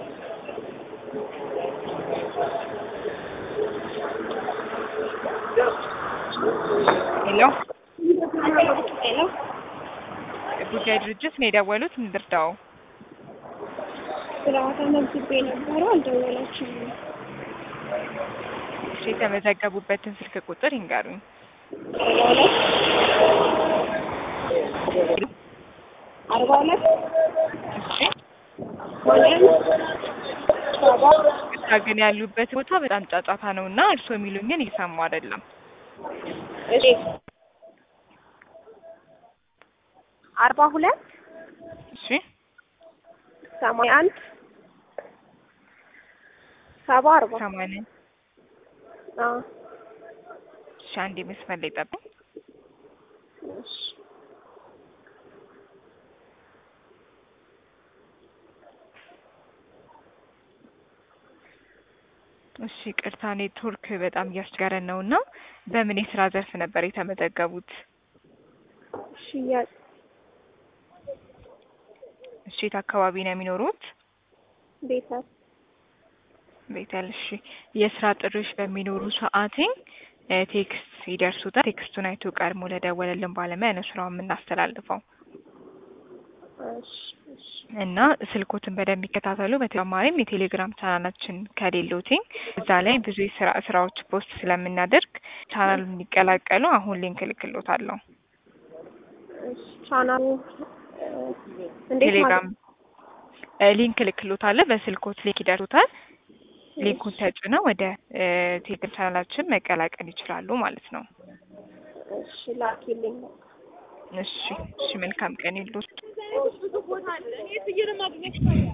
ሄሎ ሄሎ ጉዳይ ድርጅት ነው የደወሉት። እንርዳው። ስራ ተመዝግቤ ነበረ አልደወላችሁም። እሺ፣ የተመዘገቡበትን ስልክ ቁጥር ይንገሩኝ። አርባ ሁለት እሺ፣ ማንያን ሰባ እሳ ግን ያሉበት ቦታ በጣም ጫጫታ ነው እና እርስዎ የሚሉኝን እየሰሙ አይደለም። እሺ አርባ ሁለት እሺ፣ ሰማንያ አንድ ሰባ አርባ ሰማንያ አዎ እሺ፣ አንዴ መስመር ላይ ጠብቁ። እሺ እሺ፣ ቅርታ ኔትወርክ በጣም እያስቸገረን ነው እና በምን የስራ ዘርፍ ነበር የተመዘገቡት? ሽያጭ እሺ፣ የት አካባቢ ነው የሚኖሩት? ቤተር ቤተል። እሺ፣ የስራ ጥሪዎች በሚኖሩ ሰዓትኝ ቴክስት ይደርሱታል። ቴክስቱን አይቶ ቀድሞ ለደወለልን ባለሙያ ነው ስራውን የምናስተላልፈው እሺ እሺ እና ስልኮትን በደንብ ይከታተሉ። በተጨማሪም የቴሌግራም ቻናላችን ከሌሎትኝ እዛ ላይ ብዙ የስራ ስራዎች ፖስት ስለምናደርግ ቻናሉን እንዲቀላቀሉ አሁን ሊንክ እልክሎታለሁ። እሺ ቻናሉ እ እንዴት ቴሌግራም ማለት እ ሊንክ እልክሎታለሁ። በስልኮት ሊንክ ይደርሱታል። ሊንኩን ተጭነው ወደ እ ቴሌግራም ቻናላችን መቀላቀል ይችላሉ ማለት ነው። እሺ ላኪልኝ እሺ እሺ፣ መልካም ቀን ይሉት።